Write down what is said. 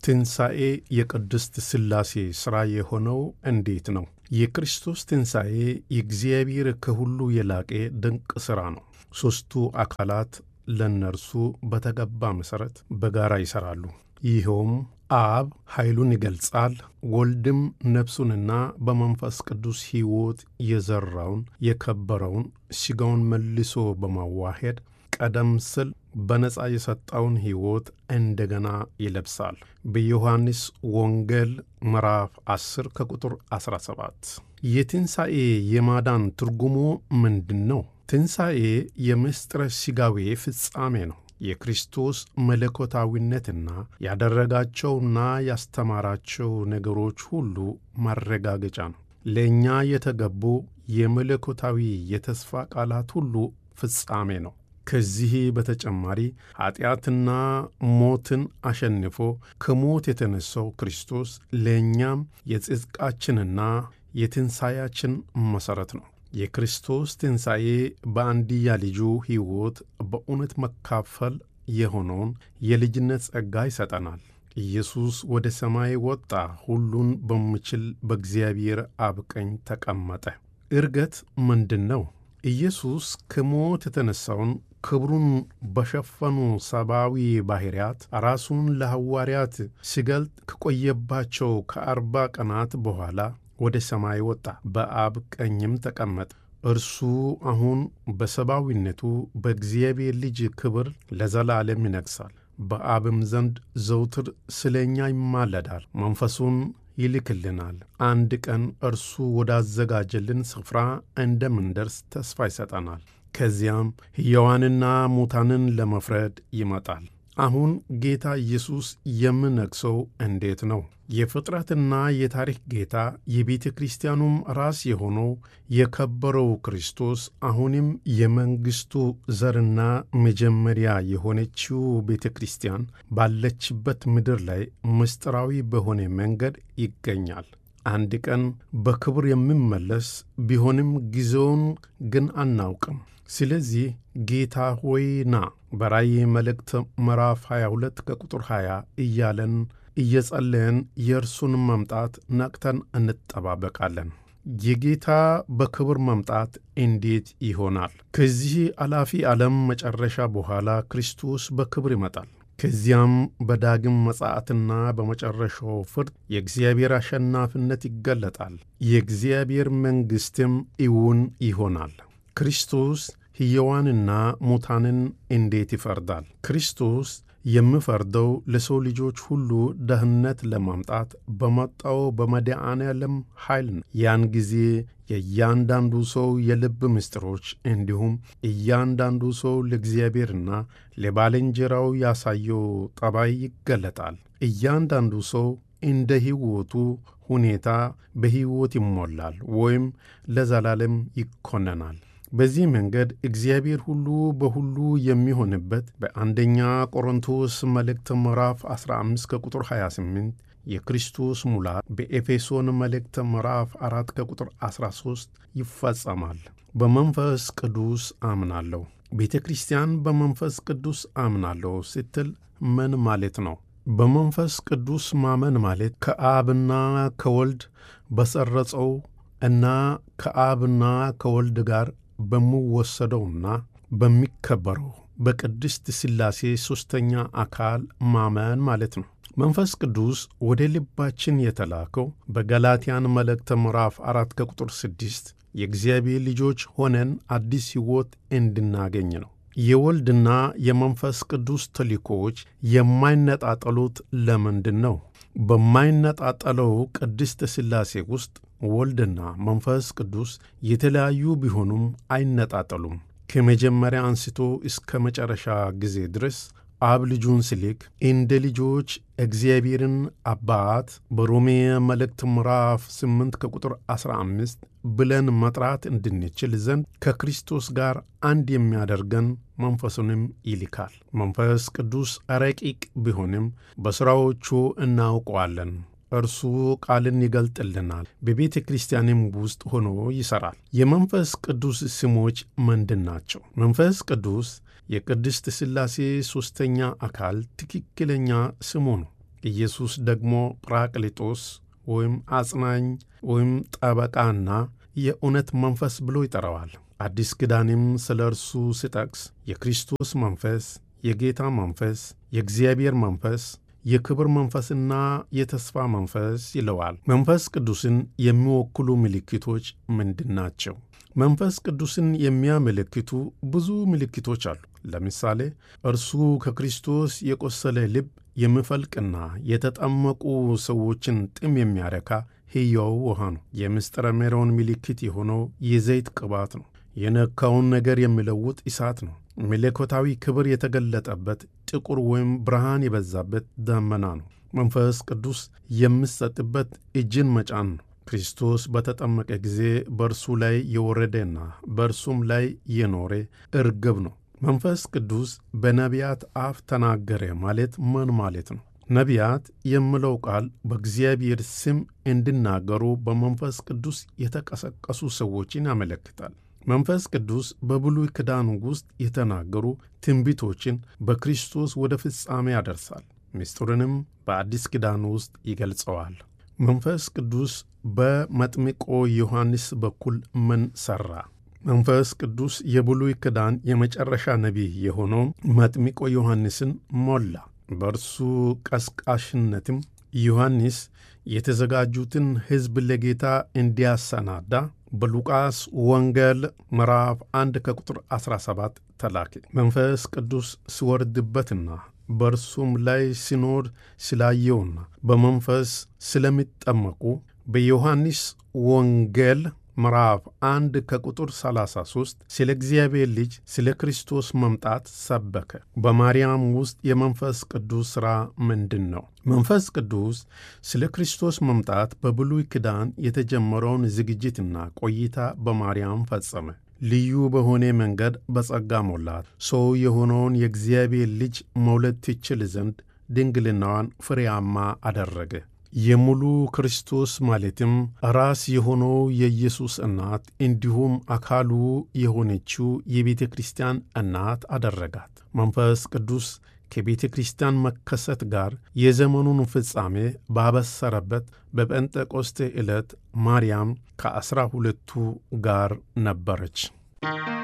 ትንሣኤ የቅድስት ሥላሴ ሥራ የሆነው እንዴት ነው? የክርስቶስ ትንሣኤ የእግዚአብሔር ከሁሉ የላቀ ድንቅ ሥራ ነው። ሦስቱ አካላት ለእነርሱ በተገባ መሠረት በጋራ ይሠራሉ። ይኸውም አብ ኃይሉን ይገልጻል፣ ወልድም ነፍሱንና በመንፈስ ቅዱስ ሕይወት የዘራውን የከበረውን ሥጋውን መልሶ በማዋሄድ ቀደም ሲል በነፃ የሰጠውን ሕይወት እንደገና ይለብሳል። በዮሐንስ ወንጌል ምዕራፍ 10 ከቁጥር 17። የትንሣኤ የማዳን ትርጉሙ ምንድን ነው? ትንሣኤ የምስጢረ ሥጋዌ ፍጻሜ ነው። የክርስቶስ መለኮታዊነትና ያደረጋቸውና ያስተማራቸው ነገሮች ሁሉ ማረጋገጫ ነው። ለእኛ የተገቡ የመለኮታዊ የተስፋ ቃላት ሁሉ ፍጻሜ ነው። ከዚህ በተጨማሪ ኀጢአትና ሞትን አሸንፎ ከሞት የተነሣው ክርስቶስ ለእኛም የጽድቃችንና የትንሣኤያችን መሠረት ነው። የክርስቶስ ትንሣኤ በአንድያ ልጁ ሕይወት በእውነት መካፈል የሆነውን የልጅነት ጸጋ ይሰጠናል። ኢየሱስ ወደ ሰማይ ወጣ፣ ሁሉን በሚችል በእግዚአብሔር አብ ቀኝ ተቀመጠ። ዕርገት ምንድን ነው? ኢየሱስ ከሞት የተነሣውን ክብሩን በሸፈኑ ሰብአዊ ባሕርያት ራሱን ለሐዋርያት ሲገልጥ ከቆየባቸው ከአርባ ቀናት በኋላ ወደ ሰማይ ወጣ፣ በአብ ቀኝም ተቀመጠ። እርሱ አሁን በሰብአዊነቱ በእግዚአብሔር ልጅ ክብር ለዘላለም ይነግሣል። በአብም ዘንድ ዘውትር ስለ እኛ ይማለዳል፣ መንፈሱን ይልክልናል። አንድ ቀን እርሱ ወዳዘጋጀልን ስፍራ እንደምንደርስ ተስፋ ይሰጠናል። ከዚያም ሕያዋንና ሙታንን ለመፍረድ ይመጣል። አሁን ጌታ ኢየሱስ የምነግሠው እንዴት ነው? የፍጥረትና የታሪክ ጌታ የቤተ ክርስቲያኑም ራስ የሆነው የከበረው ክርስቶስ አሁንም የመንግሥቱ ዘርና መጀመሪያ የሆነችው ቤተ ክርስቲያን ባለችበት ምድር ላይ ምስጢራዊ በሆነ መንገድ ይገኛል። አንድ ቀን በክብር የሚመለስ ቢሆንም ጊዜውን ግን አናውቅም። ስለዚህ ጌታ ሆይ ና በራእይ መልእክት ምዕራፍ 22 ከቁጥር 20 እያለን እየጸለየን የእርሱን መምጣት ነቅተን እንጠባበቃለን። የጌታ በክብር መምጣት እንዴት ይሆናል? ከዚህ አላፊ ዓለም መጨረሻ በኋላ ክርስቶስ በክብር ይመጣል። ከዚያም በዳግም መጻአትና በመጨረሻው ፍርድ የእግዚአብሔር አሸናፊነት ይገለጣል። የእግዚአብሔር መንግሥትም እውን ይሆናል። ክርስቶስ ሕያዋንና ሙታንን እንዴት ይፈርዳል? ክርስቶስ የሚፈርደው ለሰው ልጆች ሁሉ ደህንነት ለማምጣት በመጣው በመድኃኔ ዓለም ኃይል ነው። ያን ጊዜ የእያንዳንዱ ሰው የልብ ምስጢሮች እንዲሁም እያንዳንዱ ሰው ለእግዚአብሔርና ለባልንጀራው ያሳየው ጠባይ ይገለጣል። እያንዳንዱ ሰው እንደ ሕይወቱ ሁኔታ በሕይወት ይሞላል ወይም ለዘላለም ይኮነናል። በዚህ መንገድ እግዚአብሔር ሁሉ በሁሉ የሚሆንበት በአንደኛ ቆሮንቶስ መልእክት ምዕራፍ 15 ከቁጥር 28 የክርስቶስ ሙላት በኤፌሶን መልእክት ምዕራፍ 4 ከቁጥር 13 ይፈጸማል። በመንፈስ ቅዱስ አምናለሁ። ቤተ ክርስቲያን በመንፈስ ቅዱስ አምናለሁ ስትል ምን ማለት ነው? በመንፈስ ቅዱስ ማመን ማለት ከአብና ከወልድ በሰረጸው እና ከአብና ከወልድ ጋር በሚወሰደውና በሚከበረው በቅድስት ሥላሴ ሦስተኛ አካል ማመን ማለት ነው። መንፈስ ቅዱስ ወደ ልባችን የተላከው በገላትያን መልእክተ ምዕራፍ አራት ከቁጥር ስድስት የእግዚአብሔር ልጆች ሆነን አዲስ ሕይወት እንድናገኝ ነው። የወልድና የመንፈስ ቅዱስ ተልእኮዎች የማይነጣጠሉት ለምንድን ነው? በማይነጣጠለው ቅድስት ሥላሴ ውስጥ ወልድና መንፈስ ቅዱስ የተለያዩ ቢሆኑም አይነጣጠሉም። ከመጀመሪያ አንስቶ እስከ መጨረሻ ጊዜ ድረስ አብ ልጁን ሲልክ እንደ ልጆች እግዚአብሔርን አባት በሮሜ መልእክት ምዕራፍ 8 ከቁጥር 15 ብለን መጥራት እንድንችል ዘንድ ከክርስቶስ ጋር አንድ የሚያደርገን መንፈሱንም ይልካል። መንፈስ ቅዱስ ረቂቅ ቢሆንም በሥራዎቹ እናውቀዋለን። እርሱ ቃልን ይገልጥልናል፣ በቤተ ክርስቲያንም ውስጥ ሆኖ ይሠራል። የመንፈስ ቅዱስ ስሞች ምንድን ናቸው? መንፈስ ቅዱስ የቅድስት ሥላሴ ሦስተኛ አካል ትክክለኛ ስሙ ነው። ኢየሱስ ደግሞ ጵራቅሊጦስ ወይም አጽናኝ ወይም ጠበቃና የእውነት መንፈስ ብሎ ይጠራዋል። አዲስ ኪዳንም ስለ እርሱ ሲጠቅስ የክርስቶስ መንፈስ፣ የጌታ መንፈስ፣ የእግዚአብሔር መንፈስ፣ የክብር መንፈስና የተስፋ መንፈስ ይለዋል። መንፈስ ቅዱስን የሚወክሉ ምልክቶች ምንድን ናቸው? መንፈስ ቅዱስን የሚያመለክቱ ብዙ ምልክቶች አሉ። ለምሳሌ እርሱ ከክርስቶስ የቆሰለ ልብ የሚፈልቅና የተጠመቁ ሰዎችን ጥም የሚያረካ ሕያው ውሃ ነው። የምስጢረ ሜሮን ምልክት የሆነው የዘይት ቅባት ነው። የነካውን ነገር የሚለውጥ እሳት ነው። መለኮታዊ ክብር የተገለጠበት ጥቁር ወይም ብርሃን የበዛበት ደመና ነው። መንፈስ ቅዱስ የሚሰጥበት እጅን መጫን ነው። ክርስቶስ በተጠመቀ ጊዜ በእርሱ ላይ የወረደና በእርሱም ላይ የኖረ እርግብ ነው። መንፈስ ቅዱስ በነቢያት አፍ ተናገረ ማለት ምን ማለት ነው? ነቢያት የሚለው ቃል በእግዚአብሔር ስም እንዲናገሩ በመንፈስ ቅዱስ የተቀሰቀሱ ሰዎችን ያመለክታል። መንፈስ ቅዱስ በብሉይ ኪዳን ውስጥ የተናገሩ ትንቢቶችን በክርስቶስ ወደ ፍጻሜ ያደርሳል። ምስጢሩንም በአዲስ ኪዳን ውስጥ ይገልጸዋል። መንፈስ ቅዱስ በመጥምቆ ዮሐንስ በኩል ምን ሠራ? መንፈስ ቅዱስ የብሉይ ኪዳን የመጨረሻ ነቢይ የሆነው መጥምቆ ዮሐንስን ሞላ። በእርሱ ቀስቃሽነትም ዮሐንስ የተዘጋጁትን ሕዝብ ለጌታ እንዲያሰናዳ በሉቃስ ወንጌል ምዕራፍ 1 ከቁጥር 17 ተላከ። መንፈስ ቅዱስ ሲወርድበትና በእርሱም ላይ ሲኖር ስላየውና በመንፈስ ስለሚጠመቁ በዮሐንስ ወንጌል ምዕራፍ 1 ከቁጥር 33 ስለ እግዚአብሔር ልጅ ስለ ክርስቶስ መምጣት ሰበከ። በማርያም ውስጥ የመንፈስ ቅዱስ ሥራ ምንድን ነው? መንፈስ ቅዱስ ስለ ክርስቶስ መምጣት በብሉይ ኪዳን የተጀመረውን ዝግጅትና ቆይታ በማርያም ፈጸመ። ልዩ በሆነ መንገድ በጸጋ ሞላት። ሰው የሆነውን የእግዚአብሔር ልጅ መውለድ ትችል ዘንድ ድንግልናዋን ፍሬያማ አደረገ። የሙሉ ክርስቶስ ማለትም ራስ የሆነው የኢየሱስ እናት እንዲሁም አካሉ የሆነችው የቤተ ክርስቲያን እናት አደረጋት። መንፈስ ቅዱስ ከቤተ ክርስቲያን መከሰት ጋር የዘመኑን ፍጻሜ ባበሰረበት በጴንጤቆስቴ ዕለት ማርያም ከዐሥራ ሁለቱ ጋር ነበረች።